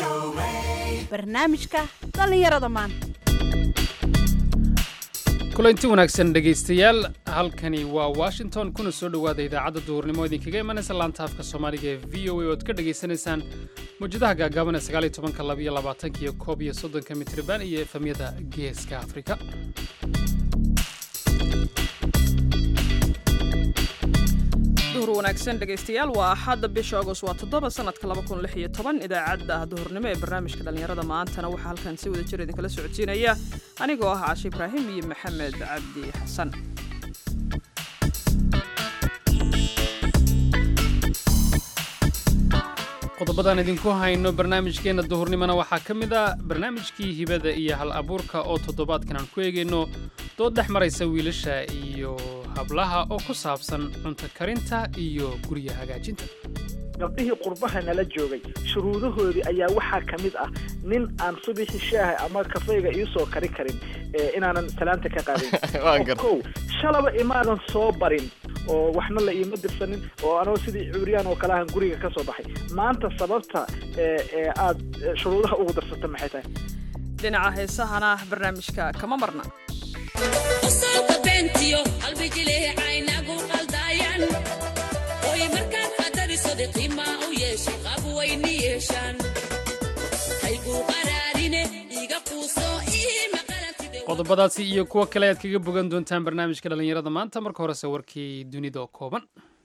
barnaamijka dhallinyarada maanta kulanti wanaagsan dhegaystayaal halkani waa washington kuna soo dhowaada idaacadda duhurnimo idinkaga imanaysa laanta afka soomaaliga ee v o a oad ka dhagaysanaysaan mawjadaha gaagaaban ee sagaaliyo tobanka labiyo labaatanka iyo koob iyo soddonka mitriban iyo efamyada geeska afrika duhur wanaagsan dhegaystayaal waa axadda bisha agost waa toddoba sanadka laba kun lix iyo toban idaacadda duhurnimo ee barnaamijka dhallinyarada maantana waxaa halkan si wada jir idinkala socodsiinaya anigoo ah caashe ibraahim iyo maxamed cabdi xasan qodobadaan idinku hayno barnaamijkeenna duhurnimona waxaa ka mid ah barnaamijkii hibada iyo hal abuurka oo toddobaadkan aan ku eegayno dood dhex maraysa wiilasha iyo hablaha oo ku saabsan cunto karinta iyo gurya hagaajinta gabdhihii qurbaha nala joogay shuruudahoodii ayaa waxaa ka mid ah nin aan subixi shaaha ama kafeyga iisoo kari karin inaanan salaanta ka qaadin kow shalaba imaadan soo barin oo waxna la iima dirsanin oo anoo sidii cuuriyaan oo kale ahan guriga ka soo baxay maanta sababta ee aad shuruudaha ugu darsata maxay tahay dhinaca heesahana barnaamijka kama marna qodobadaasi iyo kuwo kale ayaad kaga bogan doontaan barnaamijka dhallinyarada maanta marka horese warkii dunida oo kooban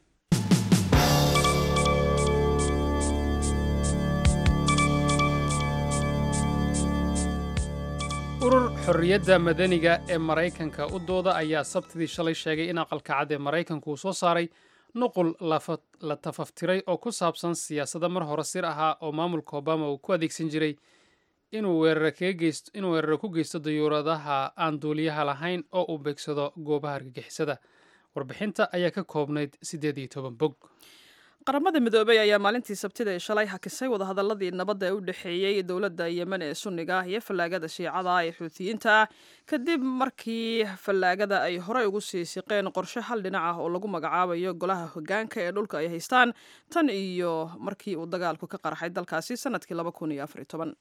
urur xorriyadda madaniga ee maraykanka u dooda ayaa sabtidii shalay sheegay in aqalka cad ee maraykanku uu soo saaray nuqul la tafaftiray oo ku saabsan siyaasada mar hore sir ahaa oo maamulka obama uu ku adeegsan jiray inuu weeraro ku geysto dayuuradaha aan duuliyaha lahayn oo uu beegsado goobaha argagixisada warbixinta ayaa ka koobnayd siddeed iyo toban bog qaramada midoobey ayaa maalintii sabtida ee shalay hakisay wadahadaladii nabadda ee u dhexeeyey dowladda yemen ee sunniga iyo fallaagada shiicada ee xuutiyiinta kadib markii fallaagada ay horey ugu sii siqeen qorshe hal dhinac ah oo lagu magacaabayo golaha hogaanka ee dhulka ay haystaan tan iyo markii uu dagaalku ka qarxay dalkaasi sanadkii laba kun iyo afar iyo toban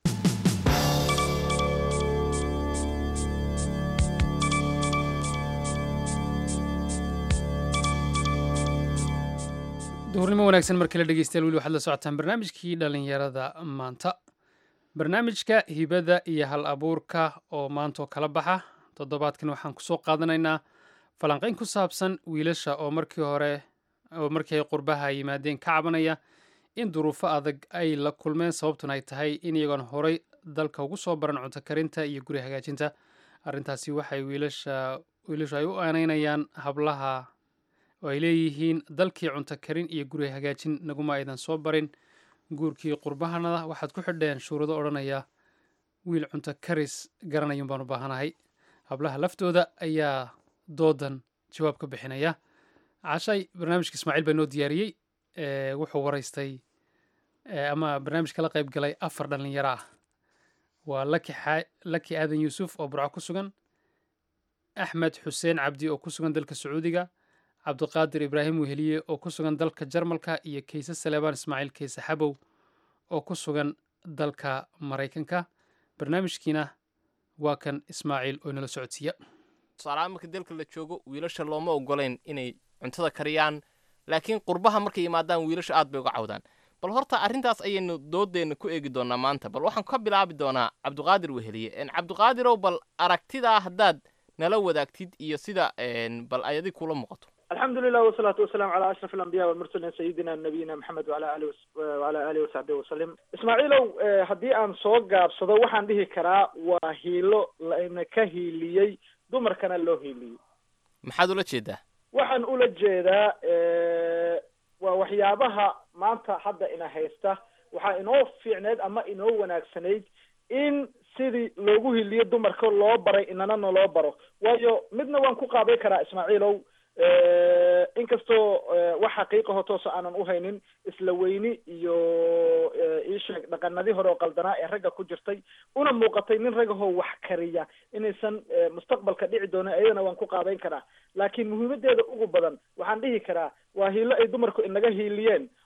duhurnimo wanaagsan mar kale dhegeystayaal weli waxaad la socotaan barnaamijkii dhallinyarada maanta barnaamijka hibada iyo hal abuurka oo maantaoo kala baxa toddobaadkan waxaan kusoo qaadanaynaa falanqayn ku saabsan wiilasha oo markii hore oo markii ay qurbaha yimaadeen ka cabanaya in duruufo adag ay la kulmeen sababtuna ay tahay in iyagoon horay dalka ugu soo baran cunto karinta iyo guri hagaajinta arrintaasi waxay wiilasha wiilashu ay u aaneynayaan hablaha oo ay leeyihiin dalkii cunto karin iyo guri hagaajin naguma aydan soo barin guurkii qurbahanada waxaad ku xidheen shuurado odhanaya wiil cunto karis garanayun baan u baahanahay hablaha laftooda ayaa doodan jawaab ka bixinaya cashay barnaamijka ismaaciil baa noo diyaariyey wuxuu waraystay ama barnaamijka la qayb galay afar dhallinyaro ah waa laki aadan yuusuf oo burco ku sugan axmed xuseen cabdi oo ku sugan dalka sacuudiga cabdiqaadir ibraahim weheliye oo ku sugan dalka jarmalka iyo kayse saleebaan ismaaciil kayse xabow oo ku sugan dalka maraykanka barnaamijkiina waa kan ismaaciil oo inala socodsiiya tusaalahaan marka dalka la joogo wiilasha looma ogolayn inay cuntada kariyaan laakiin qurbaha markay yimaadaan wiilasha aad bay uga cawdaan bal horta arrintaas ayaynu doodeenna ku eegi doonaa maanta bal waxaan ka bilaabi doonaa cabdiqaadir weheliye cabdiqaadirow bal aragtidaa haddaad nala wadaagtid iyo sida bal ay adig kula muuqato alxamdu lilah wasalaatu wasalaam calaa ashraf alambiya walmursalin sayidina nabiyina maxamed wala ali wala alihi wasaxbihi wasalim ismaaciilow haddii aan soo gaabsado waxaan dhihi karaa waa hiilo layna ka hiiliyey dumarkana loo hiiliyey maxaad ula jeedaa waxaan ula jeedaa waa waxyaabaha maanta hadda ina haysta waxaa inoo fiicneyd ama inoo wanaagsanayd in sidii loogu hiliyo dumarka loo baray inanana loo baro waayo midna waan ku qaaday karaa ismaaciilow inkastoo wax xaqiiqaho toosa aanan uhaynin isla weyni iyo iisheeg dhaqanadii hore oo qaldanaa ee ragga ku jirtay una muuqatay nin ragahoo wax kariya inaysan mustaqbalka dhici doonin ayadana waan ku qaabeyn karaa laakiin muhiimadeeda ugu badan waxaan dhihi karaa waa hiilo ay dumarku inaga hiiliyeen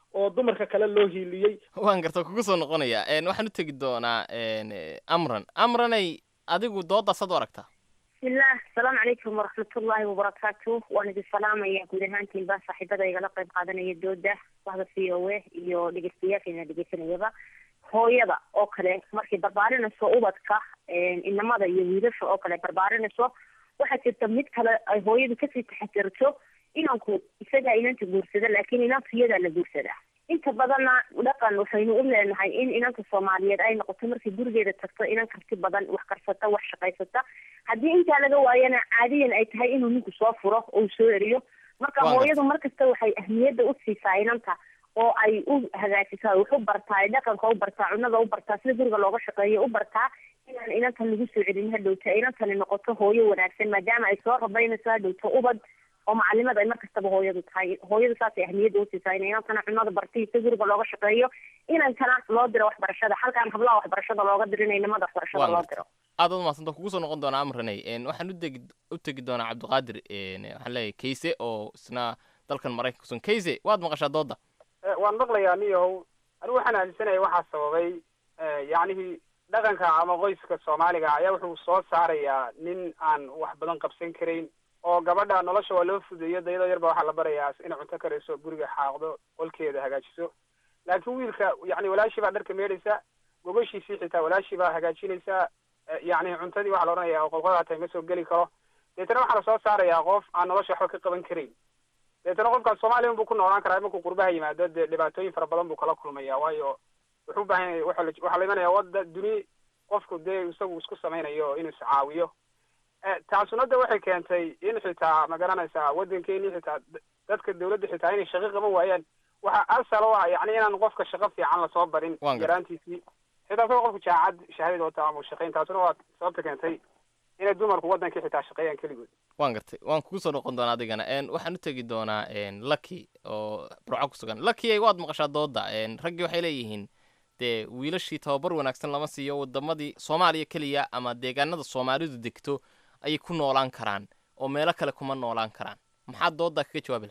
oo dumarka kale loo hiiliyey waan garta kugu soo noqonaya een, waxaan u tegi doonaa een, eh, amran amranay adigu doodaas ad u aragtaa bismillah asalaamu calaykum waraxmatullaahi wabarakaatu waan idin salaamaya guud ahaantiinba saaxiibada igala qayb qaadanaya dooda wahda v o a iyo dhegeystayaasheena dhegeysanayaba hooyada oo kale markay barbaarinayso ubadka inamada iyo wiilasha oo kale barbaarinayso waxaa jirta mid kale ay hooyadu kasii taxatirto inanku isagaa inanta guursada laakiin inanka iyadaa la guursadaa inta badanna dhaqan waxaynu u leenahay in inanka soomaaliyeed ay noqoto markay gurigeeda tagto inan karti badan wax karsata wax shaqaysata haddii intaa laga waayana caadiyan ay tahay inuu ninku soo furo oo uu soo eriyo marka Waa hooyadu markasta waxay ahmiyadda u siisaa inanta oo ay u hagaajisaa wax u bartaa ay dhaqanka u bartaa cunada u bartaa sida guriga looga shaqeeyo u bartaa inaan inantan lagu soo celin hadhowta inantani noqoto hooyo wanaagsan maadaama ay soo rabaynayso hadhowta ubad oo macalimad ay markastaba hooyadu tahay hooyadu saasay ahmiyadda usiisaa in inantana cunada bartay sida guriga looga shaqeeyo inankana loo diro waxbarashada halkaan hablaha waxbarashada looga dirin inamada waxbarashada Waan loo gartay. diro aad ad umadsanta kugu soo noqon doonaa amranay een, waxaan u tegi u tegi doonaa cabdiqaadir een, waxaan leeyahay kayse oo isna dalkan maraykanka kusugan kayse waad maqashaa dooda Eh, waan maqlayaa niyow anigu waxaan aaminsanaya waxaa sababay eh, yacnihii dhaqanka ama qoyska soomaaliga ayaa wuxuu soo saarayaa nin aan wax badan qabsan karayn oo gabadha nolosha waa loo fudeeyo dayadoo yarba waxaa la barayaa inay cunto karayso guriga xaaqdo qolkeeda hagaajiso laakiin wiilka yacni walaashii baa dharka meedhaysa gogoshiisii xitaa walaashii baa hagaajinaysa eh, yacni cuntadii waxaa la odhanayaa oo qolqolaa tahay ma soo geli karo deetana waxaa lasoo saarayaa qof aan nolosha waxba ka qaban karayn deetana qofkaas soomaaliya unbuu ku noolaan karaa markuu qurbaha yimaado dee dhibaatooyin fara badan buu kala kulmaya waayo wuxuu u baahan yahay waxa la- waxaa la imanaya wadda duni qofku dee isagu isku samaynayo inuu iscaawiyo Eh, taasuna de waxay keentay in xitaa ma garanaysaa waddankeeni xitaa d- dadka dawladda xitaa inay shaqo qaban waayaan waxa asal u ah yacni inaan qofka shaqo fiican lasoo barin Waan gartay. yaraantiisii xitaa isagoo qofku jaacad shahaadada wata ama uu shaqayn taasuna waa sababta keentay inay dumarku waddankii xitaa shaqeeyaan keligood waan gartay waan kugu soo noqon doonaa adigana een, waxaan u tegi doonaa een, lucky oo burco ku sugan lucky ay waad maqashaa dooda een, raggii waxay leeyihiin dee wiilashii tababar wanaagsan lama siiyo wadamadii soomaaliya keliya ama deegaanada soomaalidu degto ayay ku noolaan karaan oo meelo kale kuma noolaan karaan maxaad doodaa kaga jawaabi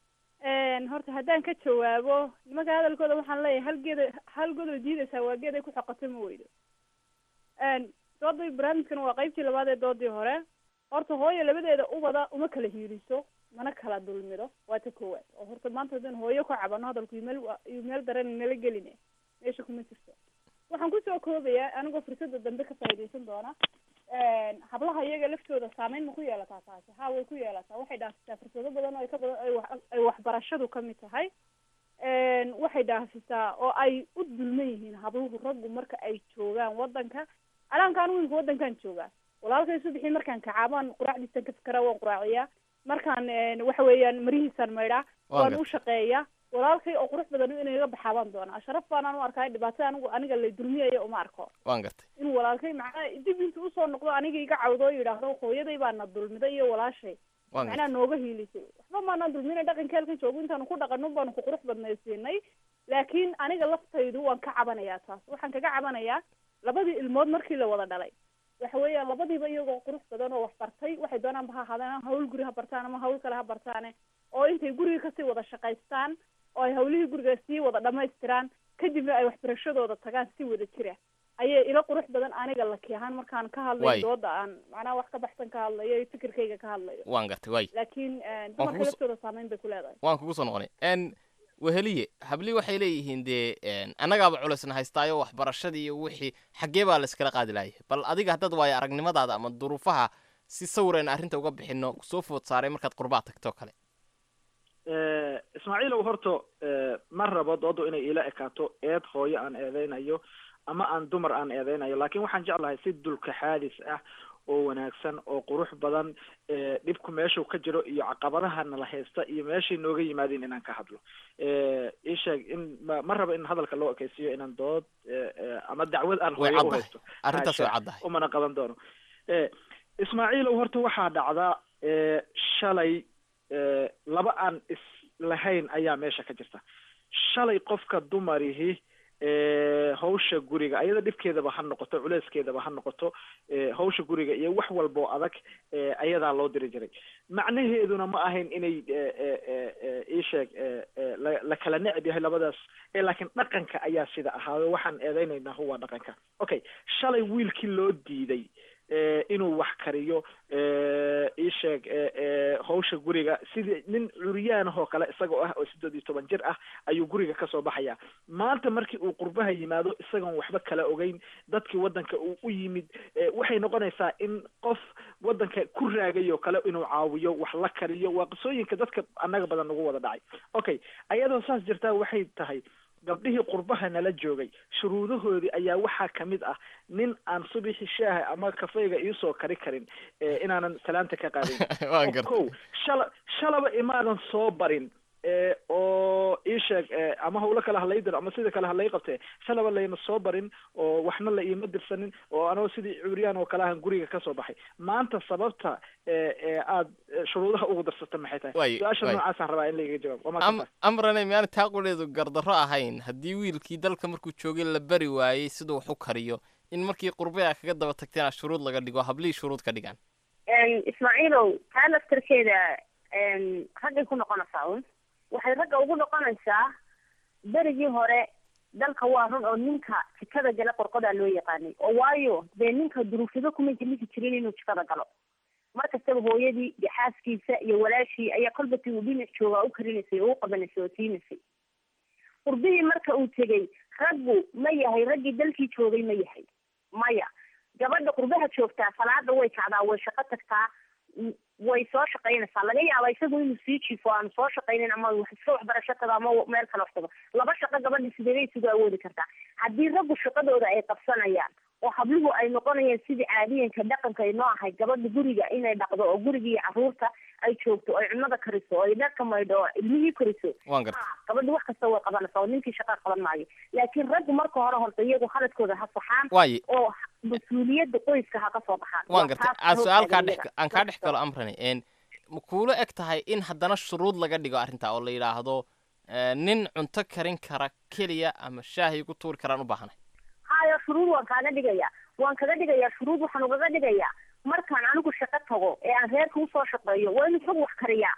lahayd horta haddaan ka jawaabo nimanka hadalkooda waxaan leeyahay hal geeda hal godow diidaysaa waa geed ay ku xoqato ma weydo doodii barnaamijkan waa qaybtii labaad ee doodii hore horta hooyo labadeeda ubada uma kala hiiriso mana kala dulmido waa ta koowaad oo horta maanta haddaan hooyo ku cabano hadalku meel iyo meel daran nala geline meesha kuma jirto waxaan kusoo koobayaa anigoo fursada dambe ka faa'iidaysan doona hablaha iyaga laftooda saameyn ma ku yeelataa taasi ha way ku yeelataa waxay dhaafisaa fursado badan oo ay ka badan ay wax ay waxbarashadu ka mid tahay waxay dhaafisaa oo ay u dulman yihiin habluhu raggu marka ay joogaan wadanka alaankaan wiilka wadankan joogaa walaalkay subixii markaan kacaabaan quraacdiisan ka fikara waan quraaciyaa markaan waxa weeyaan marihiisaan maydhaa waan u shaqeeyaa walaalkay oo qurux badan inay iga baxaabaan doonaa sharaf baanaan u arkaa dhibaatada anigu aniga la dulmiyaya uma arko waan gartay in walaalkay macnaha dib intuu usoo noqdo aniga iga cawdo oo yidhaahdo hooyaday baana dulmiday iyo walaashay waan macnaha nooga hiilisay waxba maanaan dulmina dhaqanka halkan joogo intaanu ku dhaqano baanu ku qurux badnaysiinay laakiin aniga laftaydu waan ka cabanayaa taas waxaan kaga cabanayaa labadii ilmood markii la wada dhalay waxa weeyaan labadiiba iyagoo qurux badan oo wax bartay waxay doonaanba ha ahaadeen hawl guri ha bartaan ama hawl kale ha bartaane oo intay guriga kasii wada shaqaystaan oo ay hawlihii guriga sii wada dhamaystiraan kadibna ay waxbarashadooda tagaan si wada jira ayay ila qurux badan aniga laki ahaan markaan ka hadlayo Waay. dooda aan macnaha wax ka baxsan ka hadlayo iyo fikirkayga ka hadlayo waan gartay waay laakiin kugu dumarka so- laftooda saameyn bay ku leedahay waan kugu soo noqonay n weheliye hablii waxay leeyihiin dee n annagaaba culaysna haystaayo waxbarashadii iyo wixii xaggee baa layskala qaadi laayay bal adiga haddaad waayo aragnimadaada ama duruufaha si sawirayna arrinta uga bixino soo food saaray markaad qurbaa tagto kale ismaaciilow horta ma rabo doodu inay ila ekaato eed hooyo aan eedeynayo ama aan dumar aan eedeynayo laakiin waxaan jeclahay si dulka xaadis ah oo wanaagsan oo qurux badan ee dhibku meeshuu ka jiro iyo caqabadaha nala haysta iyo meeshay nooga yimaadeen inaan ka hadlo ii sheeg in ma ma rabo in hadalka loo ekeysiiyo inaan dood ee, ee, ama dacwad aan way hooyo u caddahay haysto arrintaas way Haasha. caddahay umana qaban doono Eh, ismaaciilow horta waxaa dhacda eh, shalay eh, laba aan is lahayn ayaa meesha ka jirta shalay qofka dumarihi hawsha guriga ayada dhibkeedaba ha noqoto culeyskeedaba ha noqoto hawsha guriga iyo wax walba oo adag ayadaa loo diri jiray macnaheeduna ma ahayn inay iisheeg la kala necab yahay labadaas laakiin dhaqanka ayaa sida ahaayo waxaan eedeynaynaa huwa dhaqanka okay shalay wiilkii loo diiday inuu wax kariyo iisheeg hawsha guriga sidii nin curyaanahoo kale isagoo ah oo siddeed iyo toban jir ah ayuu guriga kasoo baxaya maanta markii uu qurbaha yimaado isagoon waxba kala ogeyn dadkii waddanka uu u yimid waxay noqonaysaa in qof waddanka ku raagay oo kale inuu caawiyo wax la kariyo waa qisooyinka dadka annaga badan nagu wada dhacay okay ayadoo saas jirtaa waxay tahay gabdhihii qurbaha nala joogay shuruudahoodii ayaa waxaa kamid ah nin aan subixi shaaha ama kafeyga iisoo kari karin inaanan salaanta ka qaadin ko shala shalaba imaadan soo barin oo ii sheeg ama hawlo kale halay diro ama sida kale halay qabtee shalaba layma soo barin oo waxna la iima dirsanin oo anoo sidii curyaan oo kale ahan guriga kasoo baxay maanta sababta aad shuruudaha ugu darsata maxay tahay su-aasha noocaasaan rabaa in laiga jawaab amrane miyaana taa quleedu gardarro ahayn haddii wiilkii dalka markuu joogay la bari waayey siduu wax u kariyo in markii qurbaya kaga daba tagteen shuruud laga dhigo hablihii shuruud ka dhigaan ismaaciilow taa laftarkeeda raggay ku noqonaysaa un waxay ragga ugu noqonaysaa berigii hore dalka waa run oo ninka jikada gala qorqodaa loo yaqaanay oo waayo dee ninka duruufyado kuma jimisi jirin inuu jikada galo mar kastaba hooyadii iyo xaaskiisa iyo walaashii ayaa kolbatii uu dhinac joogaa u karinaysay oo u qabanaysay oo siinaysay qurbihii marka uu tegey raggu ma yahay raggii dalkii joogay ma yahay maya gabadha qurbaha joogtaa salaada way kacdaa way shaqo tagtaa way soo shaqaynaysaa laga yaaba isagu inuu sii jiifo aanu soo shaqaynin ama iska waxbarasho tago ama meel kale wax tago laba shaqo gabadha sideebay isugu awoodi kartaa haddii raggu shaqadooda ay qabsanayaan oo habluhu ay noqonayaan sidii caadiyanka dhaqanka ay noo ahay gabadha guriga inay dhaqdo oo guriga iyo caruurta ay joogto oo ay cunada kariso oo ay dharka maydho oo ilmihii koriso gabadha wax kasta way qabanaysaa oo ninkii shaqaa qaban maayo laakiin raggu marka hore horta iyagu khaladkooda ha saxaan oo mas-uuliyadda qoyska ha ka soo baxaan waan gartay aad su-aalkaa dhex aan kaa dhex galo amrani n ma kuula eg tahay in haddana shuruud laga dhigo arrintaa oo la yidhaahdo nin cunto karin kara keliya ama shaahi ku tuuri karaan u baahanay hayo shuruud waan kaaga dhigayaa waan kaga dhigayaa shuruud waxaan ugaga dhigayaa markaan anigu shaqo tago ee aan reerka usoo shaqeeyo waa inuu isagu wax kariyaa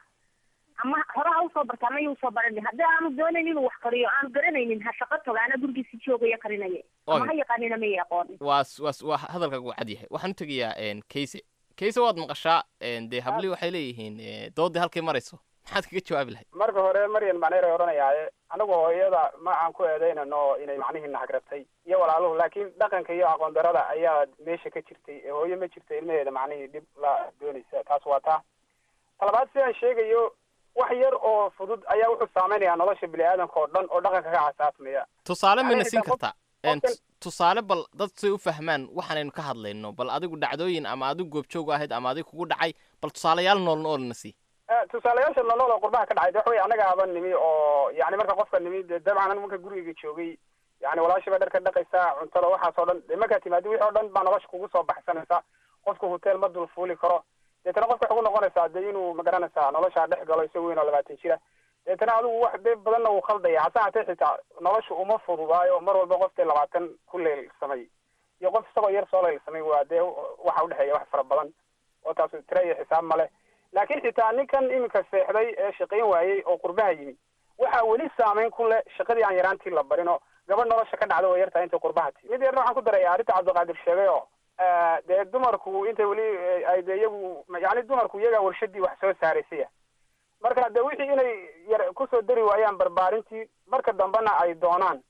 ama hore ha usoo barta ama usoo baran haddii aanu doonayn inuu wax kariyo aanu garanaynin ha shaqo tago ana gurigiisi joogaya karinaya ama ha yaqaanina may aqoonin waas waas waa hadalkaagu waa cad yahay waxaan u tegayaa kayse kayse waad maqashaa dee hablii waxay leeyihiin doodii halkay marayso maxaad kaga jawaabi lahayd marka hore maryan macneeray odhanayaaye anagu hooyada ma aan ku eedeynano inay macnihii nahagrabtay iyo walaaluhu laakiin dhaqanka iyo aqoon darada ayaa meesha ka jirtay ee hooyo ma jirto ilmaheeda macnihii dhib la doonaysa taas waa taa talabaad sidaan sheegayo wax yar oo fudud ayaa wuxuu saameynayaa nolosha bini aadamka oo dhan oo dhaqanka ka casaasmaya tusaale mayna siin kartaa tusaale bal dad say u fahmaan waxaanaynu ka hadlayno bal adigu dhacdooyin ama adigu goobjoog ahayd ama adigu kugu dhacay bal tusaalayaal nool noolna sii tusaalayaasha nolol oo qurbaha ka dhacay de waxa wey annaga aba nimi oo yani marka qofka nimi de dabcan anigu marka gurigayga joogay yani walaashii baa dharka dhaqaysaa cuntada waxaas oo dhan de markaa timaadi wixii o dhan baa nolosha kugu soo baxsanaysa qofka hotel ma dul fuuli karo deetana qofka waxay ku noqonaysaa de inuu magaranaysaa noloshaa dhex galo isagoo weyn oo labaatan jira deetana adigu wax de badanna uu khaldaya hase hatee xitaa nolosha uma fududaayo mar walba qof dee labaatan ku leylsamay iyo qof isagoo yar soo leylsamay waa dee waxa udhexeeya wax fara badan oo taas tira iyo xisaab male laakiin xitaa ninkan iminka seexday ee shaqayn waayey oo qurbaha yimi waxaa weli saameyn ku leh shaqadii aan yaraantii la barin oo gabadh nolosha ka dhacda way yartahay intay qurbaha tii mid yarna waxaan ku daraya arrinta cabdiqaadir sheegay oo dee dumarku intay weli ay de iyagu yani dumarku iyagaa warshadii wax soo saaraysaya marka de wixii inay yar kusoo dari waayaan barbaarintii marka dambena ay doonaan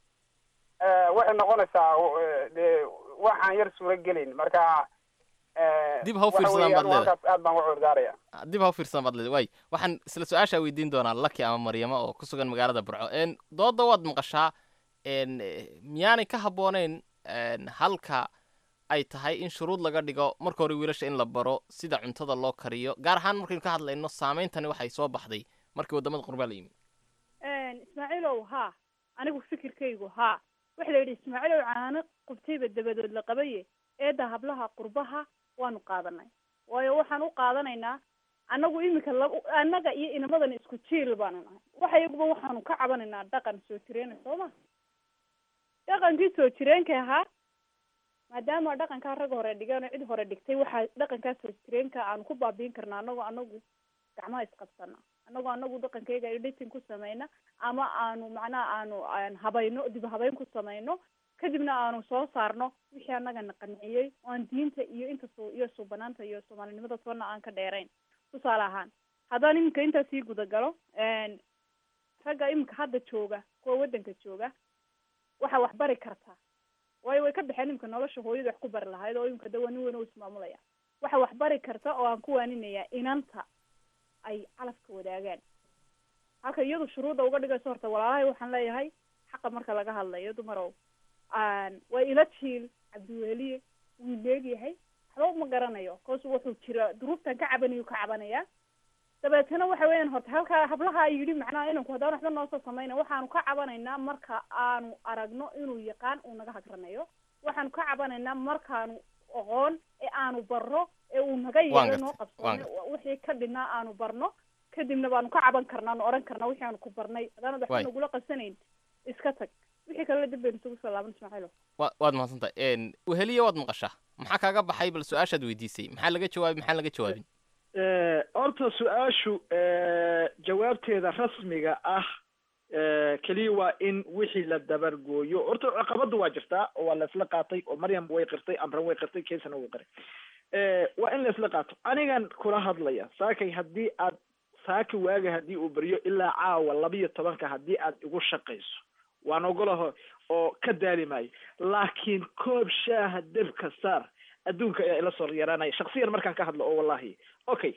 waxay noqonaysaa de waxaan yar suura gelayn marka dib ha u fiirsadaan baad leedahay aad baan uga cudurdaaraya dib ha u fiirsadaan baad leedahay waay waxaan isla su-aashaa weydiin doonaa laki ama maryamo oo ku sugan magaalada burco n dooda waad maqashaa n miyaanay ka habbooneyn halka ay tahay in shuruud laga dhigo marka hore wiilasha in la baro sida cuntada loo kariyo gaar ahaan markaynu ka hadlayno saameyntani waxay soo baxday markii waddamada qurbaa la yimi ismaaciilow haa anigu fikirkaygu haa waxa la yidhi ismaaciilow caano qubtayba dabadood la qabaye eedda hablaha qurbaha waanu qaadanay waayo waxaan u qaadanaynaa annagu iminka lab annaga iyo inamadan isku jiil baanu nahay waxa iyaguba waxaanu ka cabanaynaa dhaqan soo jireena soo ma dhaqankii soo jireenka ahaa maadaama dhaqankaa rag hore dhigeen oo cid hore dhigtay waxaa dhaqankaa soo jireenka aanu ku baabiin karna anagoo anagu gacmaha isqabsana anagoo anagu dhaqankayga editing ku samayna ama aanu macnaha aanu aan habayno dib habeyn ku samayno kadibna aanu soo saarno wixii anagana qanciyey oo aan diinta iyo inta su iyo suubanaanta iyo soomaalinimada toona aan ka dheerayn tusaale ahaan haddaan iminka intaa sii gudagalo ragga iminka hadda jooga kuwa waddanka jooga waxaa wax bari kartaa waayo way ka baxeen iminka nolosha hooyada wax ku bari lahayd oo iminka dawa nin weyn oo ismaamulaya waxa wax bari karta oo aan ku waaninayaa inanta ay calafka wadaagaan halka iyadu shuruudda uga dhigayso horta walaalahay waxaan leeyahay xaqa marka laga hadlayo dumarow waa ila jiil cabdiweliye wuu leegyahay waxba uma garanayo cause wuxuu jira duruuftan ka cabanayu ka cabanaya dabeetana waxa weeyaan horta halkaa hablaha yidhi macnaha inanku haddaan waxba noosoo samayna waxaanu ka cabanaynaa marka aanu aragno inuu yaqaan uu naga hagranayo waxaanu ka cabanaynaa markaanu aqoon ee aanu barno ee uu naga yeelo noo qabsoone wixii ka dhinaa aanu barno kadibna baanu ka caban karnaa nu oran karnaa wixii aanu ku barnay haddaanad waxba nagula qabsanayn iska tag wixii kalena dib baynu isugu soo laaban ismaaciilo wa waad mahadsantahay weheliya waad maqashaa maxaa kaaga baxay bal su-aashaad weydiisay maxaa laga jawaabay maxaan laga jawaabin horta su-aashu jawaabteeda rasmiga ah keliya waa in wixii la dabargooyo horta caqabada waa jirtaa oo waa laisla qaatay oo maryam way qirtay amran way qirtay kaysana wuu qiray waa in laisla qaato anigan kula hadlaya saakay haddii aad saaka waaga haddii uu beryo ilaa caawa labiyo tobanka haddii aad igu shaqayso waan ogolaho oo ka daali maayo laakiin koob shaaha debka saar adduunka ayaa ila soo yaraanaya shaksiyan markaan ka hadlo oo wallahi okay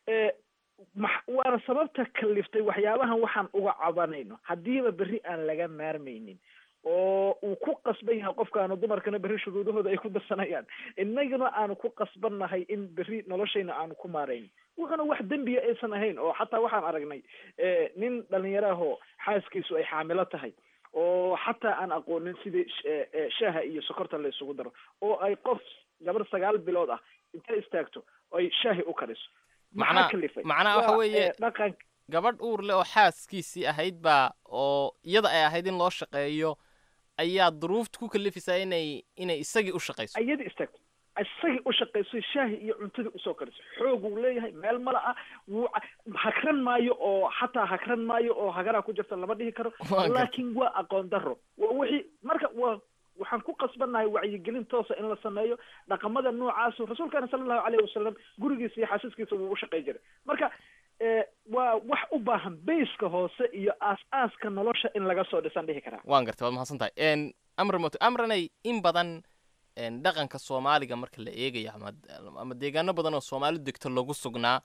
waana sababta kaliftay waxyaabahan waxaan uga cabanayno haddiiba berri aan laga maarmaynin oo uu ku qasban yahay qofkaanu dumarkana berri shuruudahooda ay ku darsanayaan innaguna aanu ku qasbannahay in berri noloshayna aanu ku maarayno wuxuna wax dembiya aysan ahayn oo xataa waxaan aragnay nin dhalinyarahoo xaaskiisu ay xaamilo tahay oo xataa aan aqoonin sidii shaaha iyo sokorta la isugu daro oo ay qof gabar sagaal bilood ah intay istaagto ay shaahi u kariso macnaa macnaha waxa weeye dhaqan gabadh uur leh oo xaaskiisii ahayd baa oo iyada ay ahayd in loo shaqeeyo ayaa duruufta ku kalifaysaa inay inay isagii u shaqayso iyadii istaagto isagii u shaqayso shaahi iyo cuntadii usoo kariso xoog uu leeyahay meel mala ah wuu hakran maayo oo xataa hakran maayo oo hagaraa ku jirta lama dhihi karo laakiin waa aqoon daro waa wixii marka waa waxaan ku qasbannahay wacyigelin toosa in la sameeyo dhaqamada noocaasu rasuulkana sala allahu alayhi wasalam gurigiisa iyo xaasiskiisa wuu u shaqay jiray marka waa wax u baahan bayska hoose iyo aas-aaska nolosha in laga soo dhisan dhihi karaa waan gartay waad mahadsan tahay amran moto amranay in badan dhaqanka soomaaliga marka la eegayo ama ama deegaano badan oo soomaali degto lagu sugnaa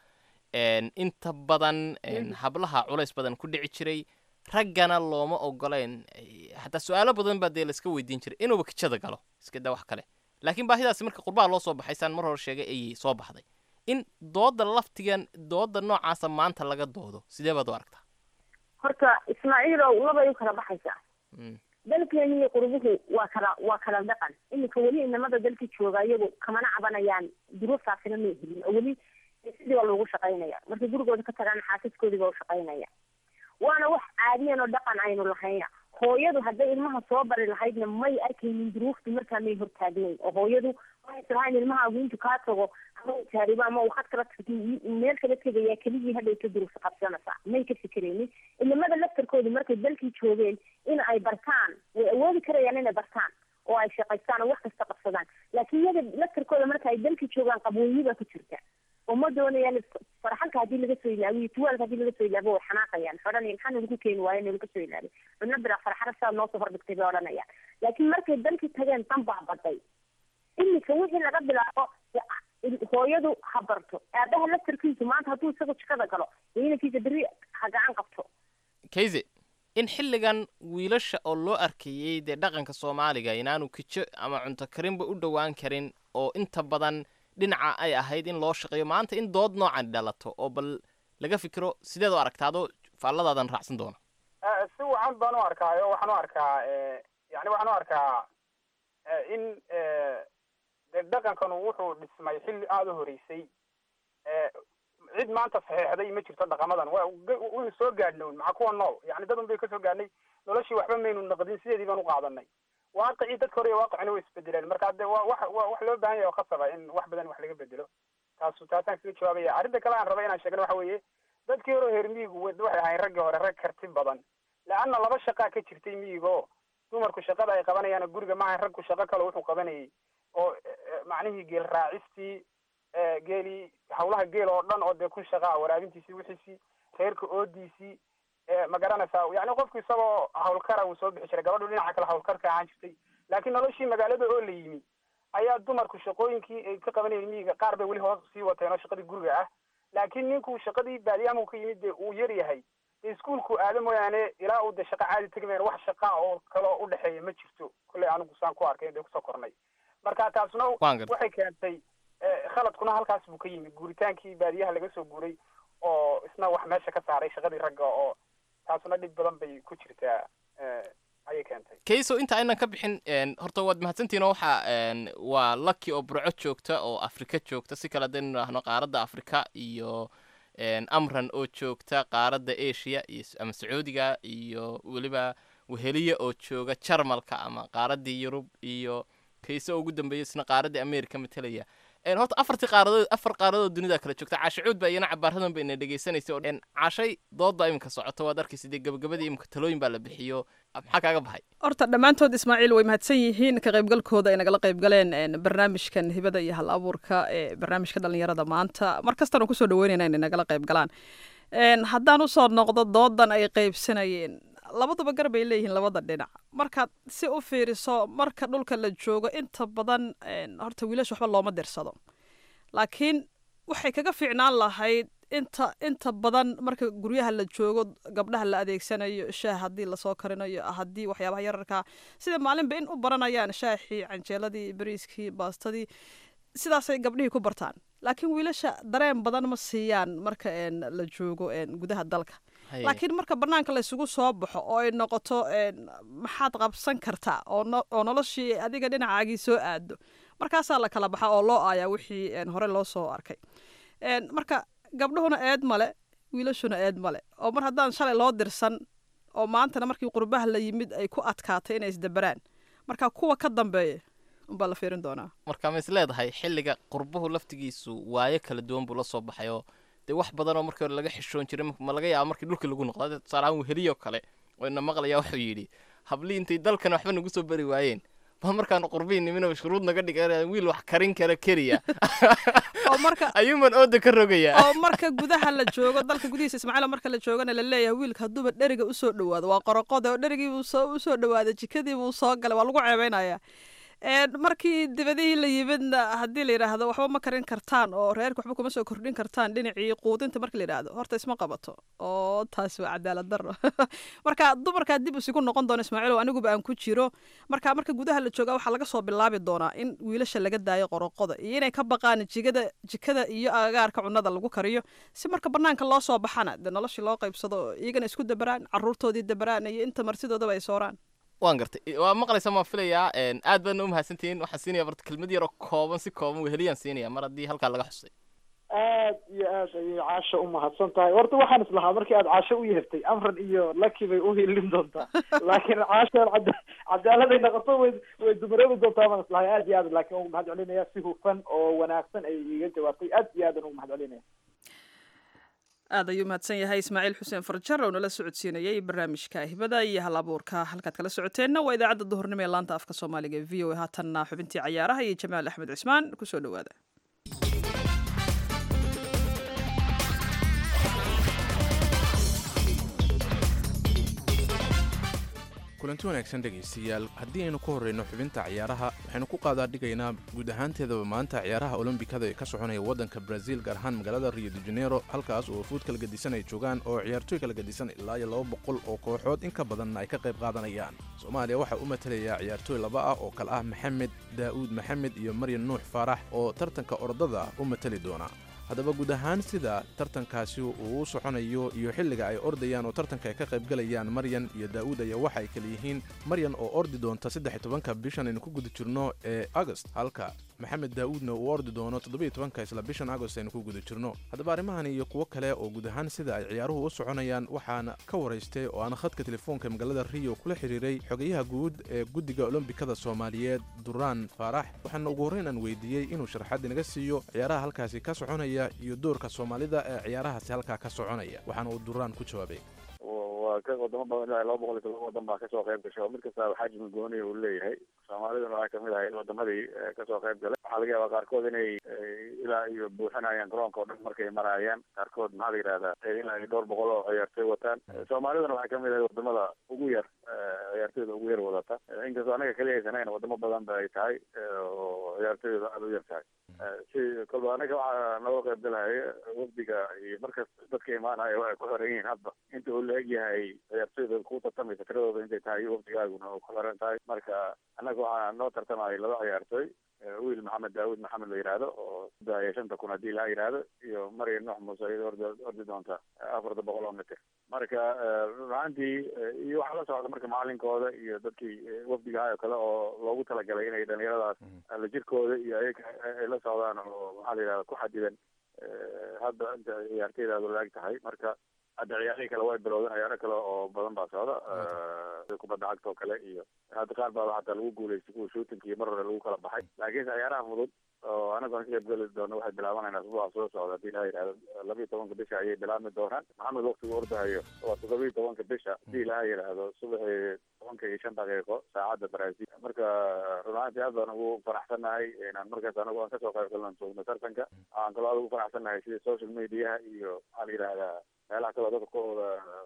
inta badan hablaha culays badan ku dhici jiray raggana looma ogoleyn xataa su-aalo badan baa dee laiska weydiin jiray inuuba kijada galo iska daa wax kale laakiin baahidaasi marka qurbaha loo soo baxay saan mar hore sheegay ayay soo baxday in dooda laftigan dooda noocaasa maanta laga doodo sidee baad u aragtaa horta ismaaciilow labay u kala baxaysaa dalkeeni iyo qurbuhu waa kala waa kala dhaqan iminka weli inamada dalka jooga iyagu kamana cabanayaan duruuftaasina may helin oo weli sidii baa loogu shaqaynaya markay gurigooda ka tagaan xaasaskoodii baa u shaqaynaya waana wax caadiyan oo dhaqan aynu lahayna hooyadu hadday ilmaha soo bari lahaydna may arkaynin duruuftu markaa may hortaagnayn oo hooyadu waxaysa lahayn ilmahaagu intu kaa tago ama uu taaribo ama uu khad kala tagto meel kala tegayaa keligii hadhay ka duruufta qabsanaysaa may ka fikeraynin ilimada laftarkoodu markay dalkii joogeen in ay bartaan way awoodi karayaan inay bartaan oo ay shaqaystaan oo wax kasta qabsadaan laakiin iyaga laftarkooda marka ay dalkii joogaan qabooyi baa ku jirta oo ma doonayaan farxalka haddii laga soo ilaabiyo tuwaalka haddii laga soo ilaabo way xanaaqayaan xoranaya maxaa nagu keeni waayo nalaga soo ilaabiy cudna bira farxara saad noosoo hordhigtay bay odhanayaan laakiin markay dalkii tageen dan baa baday iminka wixii laga bilaabo hooyadu ha barto aabaha laftarkiisu maanta hadduu isagu jikada galo inankiisa berri ha gacan qabto kayse in xilligan wiilasha oo loo arkayey dee dhaqanka soomaaliga inaanu kijo ama cunto karinba u dhowaan karin oo inta badan dhinaca ay ahayd in loo shaqeeyo maanta in dood noocan dhalato oo bal laga fikiro sideed u aragtaado faalladaadan raacsan doona si wacan baan u arkaayo waxaan u arkaa yani waxaan u arkaa in de dhaqankanu wuxuu dhismay xilli aada u horeysay cid maanta saxeexday ma jirto dhaqamadan wa waynu soo gaadhnown maxaa kuwa nool yani dad un bay kasoo gaadhnay noloshii waxba maynu naqdin sideedii baan u qaadanay waaqicii dadka hore iyo waaqicina way isbedeleen marka de wa wax wa wax loo baahan yahay oo khasaba in wax badan wax laga bedelo taasu taasaan kaga jawaabaya arrinta kale aan raba inaan sheegno waxa weeye dadkii hore reer miyigu waxay ahayn raggii hore rag karti badan leanna laba shaqaa ka jirtay miyiga oo dumarku shaqada ay qabanayaan guriga maaha ragku shaqo kale wuxuu qabanayay oo macnihii geel raacistii geelii hawlaha geel oo dhan oo dee ku shaqaa waraabintiisii wixiisii reerka oodiisii ma garanaysaa yani qofku isagoo hawlkara uu soo bixi jiray gabadhu dhinaca kale hawlkarka ahaan jirtay laakiin noloshii magaalada oo la yimi ayaa dumarku shaqooyinkii ay ka qabanayeen miyiga qaar bay weli hoos sii wateen oo shaqadii guriga ah laakiin ninku shaqadii baadiyaha ka yimid dee uu yar yahay dee iskuolku aado mooyaane ilaa uu de shaqa caadi tegi mayan wax shaqa oo kaloo udhexeeya ma jirto kolley anigu saan ku arkay dee kusoo kornay marka taasna waxay keentay khaladkuna halkaas buu ka yimi guuritaankii baadiyaha laga soo guuray oo isna wax meesha ka saaray shaqadii ragga oo taasuna dhib badan bay ku jirtaa ayay keentay kayso inta aynan ka bixin horta waad mahadsantihin oo waxaa waa lucky oo burco joogta oo afrika joogta si kale hadaynu idhaahno qaaradda afrika iyo amran oo joogta qaaradda asia iyo ama sacuudiga iyo weliba weheliya oo jooga jarmalka ama qaaraddii yurub iyo kayso oo ugu dambeeya isna qaaraddii america matelaya horta afartii qaaradood afar qaaradood dunida kala joogta caashacuud baa iyana cabaaradan ba ina dhegeysanaysa oo caashay doodbaa iminka socota waad arkaysa dee gabagabadii iminka talooyin baa la bixiyo maxaa kaaga baxay horta dhammaantood ismaaciil way mahadsan yihiin ka qaybgalkooda ay nagala qayb galeen barnaamijkan hibada iyo hal abuurka ee barnaamijka dhalinyarada maanta mar kastana kusoo dhaweynayna inay nagala qayb galaan haddaan usoo noqdo doodan ay qaybsanayeen labaduba gar bay leeyihiin labada dhinac markaad si u fiiriso marka dhulka la joogo inta badan horta wiilasha waxba looma dirsado laakiin waxay kaga fiicnaan lahayd inta inta badan marka guryaha la joogo gabdhaha la adeegsanayo shaah haddii lasoo karinayo haddii waxyaabaha yararka sida maalinba in u baranayaan shaahii canjeeladii bariiskii baastadii sidaasay gabdhihii ku bartaan laakiin wiilasha dareen badan ma siiyaan marka la joogo gudaha dalka laakiin marka banaanka laysugu soo baxo oo ay noqoto maxaad qabsan kartaa oo noloshii adiga dhinacaagii soo aado markaasaa la kala baxa oo loo aayaa wixii hore loo soo arkay marka gabdhuhuna eed male wiilashuna eed male oo mar haddaan shalay loo dirsan oo maantana markii qurbaha la yimid ay ku adkaatay inay isdaberaan marka kuwa ka dambeeya unbaa la fiirin doonaa marka ma is leedahay xilliga qurbuhu laftigiisu waayo kala duwan buu la soo baxay oo dee wax badan oo markii hore laga xishoon jiray ma laga yaaba markii dhulka lagu noqdo tusaalahaan weheliyo kale oo ina maqlaya wuxuu yidhi hablii intay dalkan waxba nagu soo bari waayeen ba markaan qurbiin niminoo shuruud naga dhigan wiil wax karin kara keliya oo marka ayuuman ooda ka rogaya oo marka gudaha la joogo dalka gudihiisa ismaaciil marka la joogana la leeyahay wiilka hadduuba dheriga usoo dhawaado waa qoraqode oo dherigii buu soo usoo dhawaaday jikadii buu soo galay waa lagu ceebeynaya markii dibadihii la yimidna haddii la yidhaahdo waxba ma karin kartaan oo reerka waxba kuma soo kordhin kartaan dhinacii quudinta marka la yidhaahdo horta isma qabato oo taasi waa cadaalad daro marka dumarkaa dib isigu noqon doona ismaaciil aniguba aan ku jiro marka marka gudaha la joogaa waxaa laga soo bilaabi doonaa in wiilasha laga daayo qoroqoda iyo inay ka baqaan jigada jikada iyo agagaarka cunada lagu kariyo si marka banaanka loo soo baxana dee noloshii loo qaybsado iyagana isku dabaraan caruurtoodii dabaraan iyo inta martidoodaba ay sooraan waan gartay waa maqlaysa maan filayaa aad baadna u mahadsantihiin waxaan siinaya barta kelmad yaroo kooban si kooban weheliyaan siinaya mar haddii halkaa laga xusay aad iyo aad ayay caasha u mahadsan tahay horta waxaan islahaa markii aad caasho u yeertay amran iyo laki bay u hilin doontaa laakiin caashaan cada cadaaladay noqoto way way dumaroobi doontaa baan islahay aad iyo aad laakiin ugu mahad celinaya si hufan oo wanaagsan ayay iiga jawaabtay aad iyo aadan ugu mahad celinaya aad ayuu mahadsan yahay ismaaciil xuseen farjar oo nala socodsiinayay barnaamijka hibada iyo hal abuurka halkaad kala socoteenna waa idaacadda duhurnimo ee laanta afka soomaaliga ee v o a haatanna xubintii cayaaraha iyo jamaal axmed cismaan kusoo dhowaada kulanti wanaagsan dhegaystayaal haddii aynu ka horreyno xubinta ciyaaraha waxaynu ku qaadaa dhigaynaa guud ahaanteedaba maanta ciyaaraha olombikada ee ka soconaya waddanka braziil gaar ahaan magaalada rio de janeiro halkaas oo fuud kala gedisan ay joogaan oo ciyaartooy kala gedisan ilaa iyo laba boqol oo kooxood in ka badanna ay ka qayb qaadanayaan soomaaliya waxaa u matalaya ciyaartooy laba ah oo kale ah maxamed daa'uud maxamed iyo maryan nuux faarax oo tartanka ordada u matali doona haddaba guud ahaan sida tartankaasi uu u soconayo iyo xilliga ay ordayaan oo tartanka ay ka qaybgalayaan maryan iyo daa'uud ayaa waxa ay kala yihiin maryan oo ordi doonta saddex iyo tobanka bishan aynu ku guda jirno ee agost halka maxamed daa'uudna uu ordi doono toddobiyo tobanka isla bishan agost aynu ku guda jirno haddaba arrimahan iyo kuwo kale oo guud ahaan sida ay ciyaaruhu u soconayaan waxaana ka waraystay oo aan khadka telefoonka magaalada rio kula xiriiray xogayaha guud ee guddiga olombikada soomaaliyeed duraan faarax waxaana ugu horreyn aan weydiiyey inuu sharaxaad inaga siiyo ciyaaraha halkaasi ka soconaya iyo doorka soomaalida ee ciyaarahaasi halkaa ka soconaya waxaana uu duraan ku jawaabay waa ka wadamo badan ilaa laba boqol iyo todoba wadan baa kasoo qayb gashay oo mid kasta xajmi gooniya uu leeyahay soomaaliduna waxay kamid ahayd wadamadii kasoo qayb galay waxaa laga yaabaa qaarkood inay ilaa iyo buuxinayaan garoonka oo dhan markay maraayaan qaarkood maxaa la yidhahdaa ilaa iyo dhowr boqol oo ciyaartoy wataan soomaaliduna waxay kamid ahayd wadamada ugu yar ciyaartoyda ugu yar wadata inkastoo anaga keliya haysanayna wadamo badan ba ay tahay oo ciyaartoyda aada u yar tahay si kolba anaga waxaa nooga qayb galahaya wafdiga iyo markas dadka imaanaya waxay ku xiran yihiin hadba inta uu la egyahay ciyaartoyda ku tartamaysa tiradooda intay tahay wafdigaaguna oo ku xiran tahay marka annaga waxaa noo tartamaya laba ciyaartoy wiil maxamed daawud maxamed la yidhaahdo oo daaya shanta kun haddii laa yidhaahdo iyo maryam nuux muuse iyada ordi ordi doonta afarta boqol oo mitir marka runaantii iyo waxaa la socda marka macalinkooda iyo dadkii wafdigaha oo kale oo loogu talagalay inay dhalinyaradaas la jirkooda iyo ayaga ay la socdaan oo maxaa la yidhahda ku xadidan hadda inta ciyaarteydaadu laag tahay marka hadda ciyaarihii kale way bilowdeen ciyaaro kale oo badan baa socda kubadda cagta oo kale iyo hadda qaar baa xataa lagu guuleystay kuwa shootinka iyo mar hore lagu kala baxay laakiinse ciyaaraha fudud oo anagu aan ka qayb geli doono waxay bilaabanayna asbuuca soo socda hadii ilaha yidhahdo labiyo tobanka bisha ayay bilaabmi doonaan maxamed waktigu ordahayo waa toddobiyo tobanka bisha hadii ilaha yidhaahdo subaxii tobanka iyo shan daqiiqo saacadda brazil marka run ahaantii aad baan ugu faraxsannahay inaan markaas anagu aan kasoo qayb galno joogno tartanka aan kaloo aad ugu faraxsannahay sida social mediaha iyo maxaa la yidhahdaa meelaha kaloo dadka kooda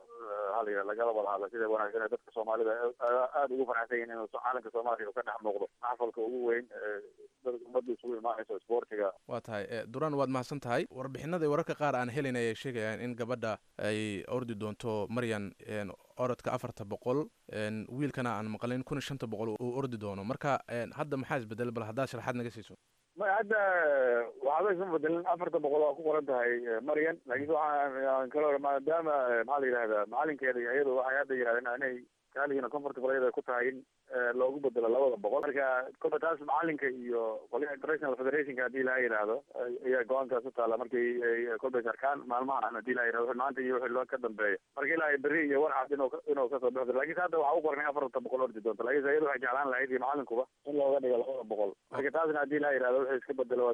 hal lagala wada hadla sida wanaagsan ee dadka soomaalida aada ugu faraxsan yihin inuu caalamka soomaaliya uu ka dhex muuqdo maxfalka ugu weyn dadka ummadda isugu imaanayso sportiga waa tahay duraan waad mahadsan tahay warbixinada wararka qaar aan helin ayay sheegayaan in gabadha ay ordi doonto maryan orodka afarta boqol wiilkana aan maqlin kun iyo shanta boqol uu ordi doono marka hadda maxaa isbedelay bal haddaad sharaxaad naga siiso ma hadda waxba isma bedelin afarta boqol waa ku qoran tahay maryan laakiin waxaan kaloo maadaama maxaa la yidhahdaa macalinkeeda iyo iyadu waxay hadda yidhahdeen inay kaalihiina comfortable iyada ku tahay in loogu bedelo labada boqol marka kolba taas macalinka iyo qolyaha international federationka haddii laa yidhaahdo ayaa go-aankaas u taala markay kolbay sarkaan maalmahan haddii laa yidhahdo maanta iyo wixii loo ka dambeeya marka ilaa berri iyo warcad inuu inuu kasoo bixi doono lakiinse hadda waxaa u qoran afarta boqol ordi doonta lakiinse iyadu waxay jeclaan lahayd iyo macalinkuba in looga dhigo labada boqol marka taasna haddii laa yidhahdo wixii iska bedelo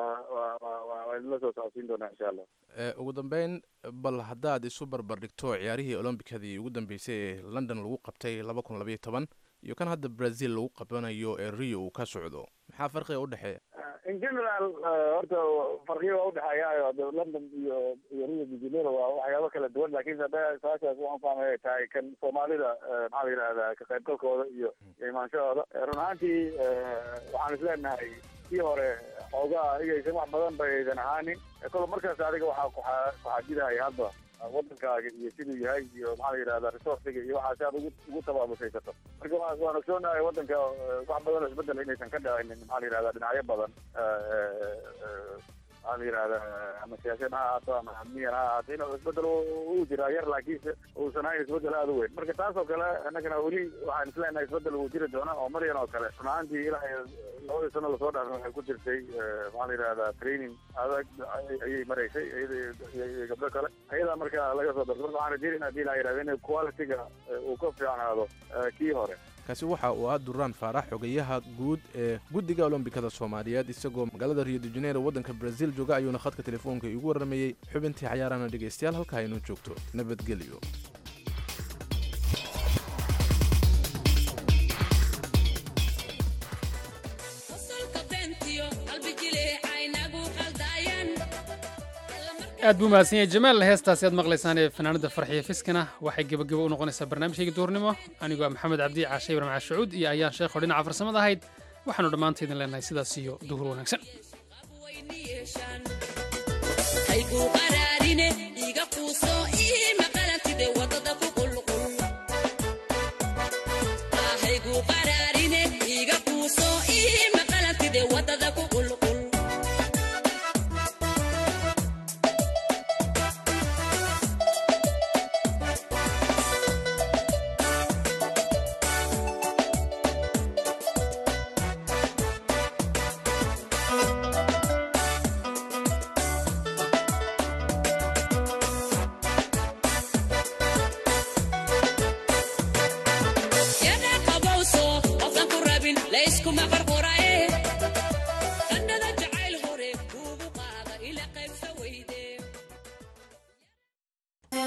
waa idinla soo socodsiin doonaa insha allah ugu dambeyn bal haddaad isu barbar dhigto ciyaarihii olombikadii ugu dambeysay ee london lagu qabtay laba kun labayo toban iyo kan hadda brazil lagu qabanayo ee rio uu ka socdo maxaa farqiga u dhexeeya in general horta farqiga waa udhexeeya london iyo iyo rio de janeiro waa waxyaabo kala duwan lakin hadda saashaas waxaan fahmay ay tahay kan soomaalida maxaa la yidhahdaa ka qaybgalkooda iyo iyo imaanshahooda run ahaantii waxaan isleenahay kii hore xoogaa igaysan wax badan baydan ahaanin kolo markaas adiga waxaa kuaa kuxajidaya hadba wadankaaga iyo siduu yahay iyo maxaa la yidhahda resourciga iyo waxaasi aad ugu ugu tabaabusaysato marka waan ogsoonahay wadanka wax badan oo isbedel inaysan ka dhacinin maxaa la yidhahda dhinacyo badan maxaa la yidhahda ama siyaasad ha ahaato ama amniyan ha ahaato inuu isbedel uu jiraa yar laakiinse uusan ahayn isbedel aada u weyn marka taas oo kale annagana weli waxaan isleenahay isbedel uu jiri doona oo maryan oo kale run ahaantii ilaa labadii sano lasoo dhaafay waxay ku jirtay maxaa la yidhahda training adag ayay maraysay iyo gabdho kale ayadaa marka laga soo darto marka waxaan rajeynayna hadii la yidhahda in quality-ga uu ka fiicnaado kii hore kaasi waxa uu ah duraan faarax xogayaha guud ee guddiga olombikada soomaaliyeed isagoo magaalada rio de janeiro waddanka brazil jooga ayuuna khadka telefoonka iigu warramayey xubintii cayaarana dhegaystayaal halka aynu joogto nabadgelyo aad buu mahadsan yahay jamaal heestaasi aad maqlaysaan ee fanaanada farxiya fiskana waxay gebagebo u noqonaysaa barnaamijkayga duurnimo anigoo ah maxamed cabdi caashe ibrahim cashucuud iyo ayaan sheekho dhinaca farsamada ahayd waxaanu dhammaanta idin leenahay sidaas iyo duhur wanaagsan haygu qaraarine iga quuso